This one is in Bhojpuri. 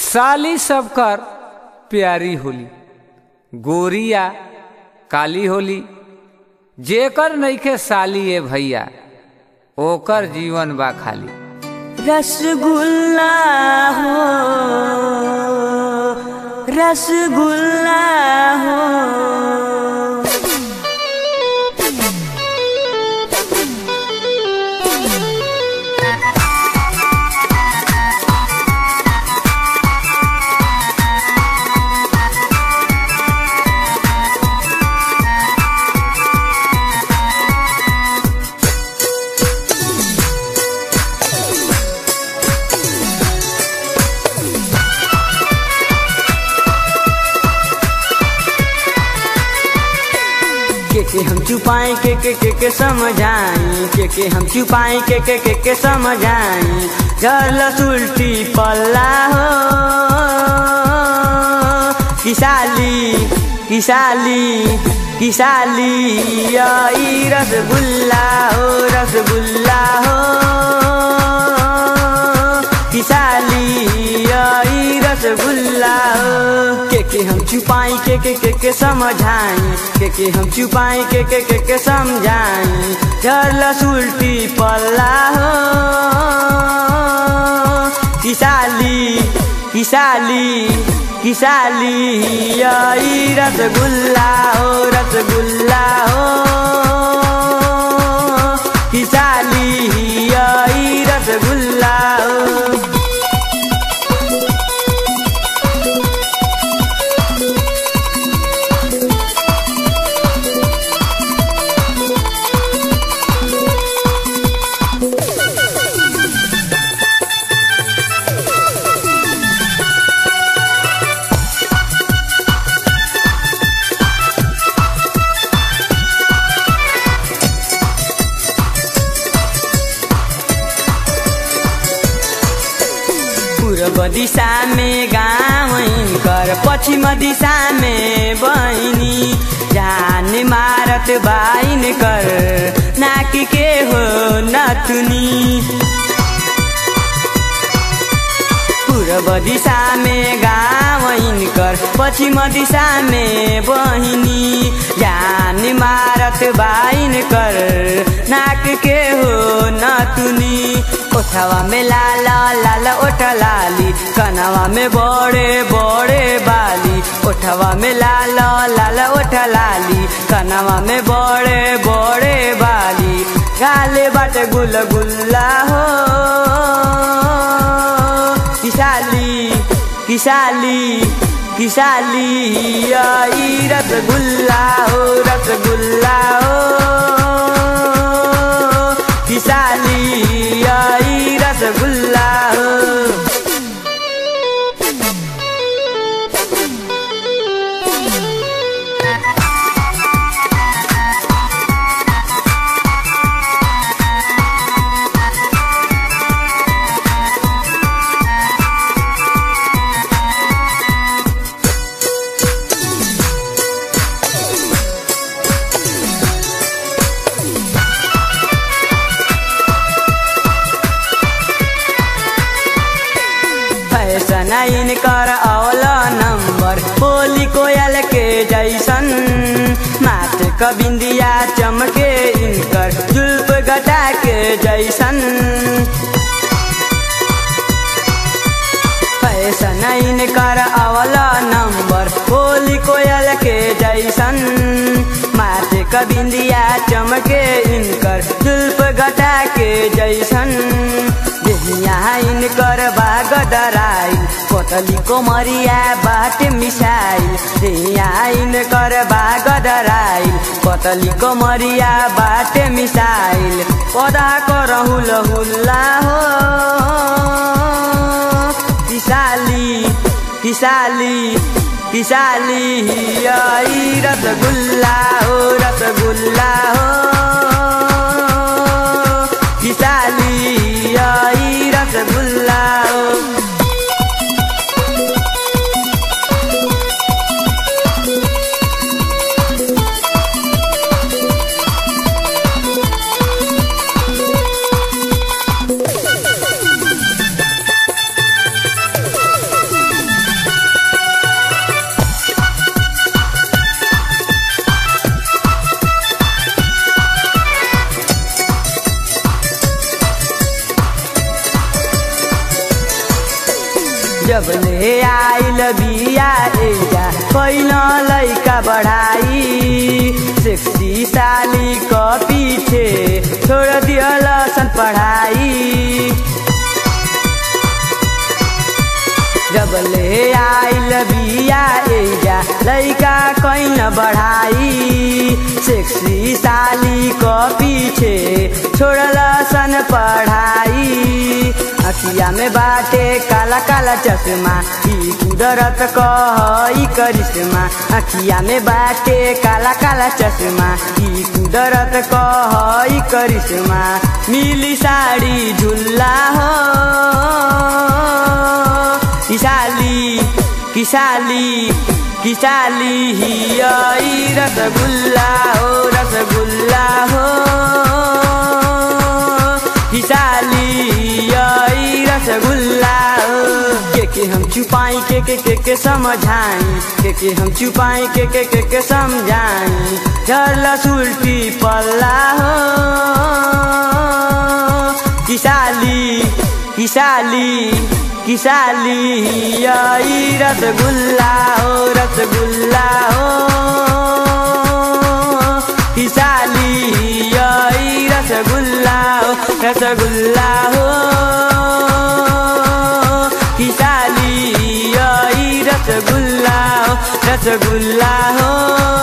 साली सबकर प्यारी होली गोरिया काली होली जेकर नइखे साली ए भैया ओकर जीवन बा खाली रसगुल्ला हो रसगुल्ला हो के के हम छुपाए के के के के समझाई के के हम छुपाए के के के के समझाई जल उल्टी पल्ला हो किसाली किसाली किसाली यही रसगुल्ला हो रसगुल्ला हो किसाली यही रसगुल्ला हो के के हम छुपाई के के के के समझाई के के हम छुपाई के के के के समझाई झरलस उल्टी पल्ला हो किसाली किसाली किसाली यही रसगुल्ला हो रसगुल्ला हो किसाली यही रसगुल्ला हो पूर्व दिशा में गाँव कर पश्चिम दिशा में बहिनी जान मारत बाइन कर नाक के हो नथुनी पूर्व दिशा में गाँव कर पश्चिम दिशा में बहिनी जान मारत बाइन कर नाक के हो नथुनी ओठवा में लाल लाल ओठ लाली कनवा में बड़े बड़े बाली ओठवा में लाल लाल ओठ लाली कनवा में बड़े बड़े बाली गाले बाटे गुल गुल्ला हो किसाली किसाली किसाली यही रसगुल्ला हो रसगुल्ला हो किसाली यही रसगुल्ला हो फैशन इनकर अवल नंबर होली कोयल के जैसन माथ क बिंदिया चमके इनकर जुल्फ गटा के जैसन फैशन इनकर अवल नंबर होली कोयल के जैसन माथ क बिंदिया चमके इनकर जुल्फ गटा के जैसन यहाँ इनकर बाग डराइल कोतली कोमरिया बाट मिसाइल यहाँ इनकर बाग डराइल कोतली कोमरिया बाट मिसाइल पदा को रहुल हुल्ला हो किसाली किसाली किसाली यही रसगुल्ला हो रसगुल्ला हो किसाली यही रसगुल्ला हो जब ले आइल बिया एजा पहिला लैका बढ़ाई सेक्सी साली क पीछे छोड़ दियल सन पढ़ाई जब ले आइल बिया एजा लैका कैन बढ़ाई सेक्सी साली क पीछे छोड़ल सन पढ़ाई अखिया में बाटे काला काला चश्मा ई कुदरत कह ई करिश्मा अखिया में बाटे काला काला चश्मा ई कुदरत कह ई करिश्मा मिली साड़ी झुल्ला हो किसाली किसाली किसाली हिया ई रसगुल्ला हो रसगुल्ला हो किसाली हिया ई रसगुल्ला हो के के हम छुपाई के के के के समझाई के के हम छुपाई के के के के समझाई झरला सुल्टी पल्ला हो किसाली किसाली किसाली आई रसगुल्ला हो रसगुल्ला हो किसाली आई रसगुल्ला हो रसगुल्ला हो किसाली आई रसगुल्ला हो रसगुल्ला हो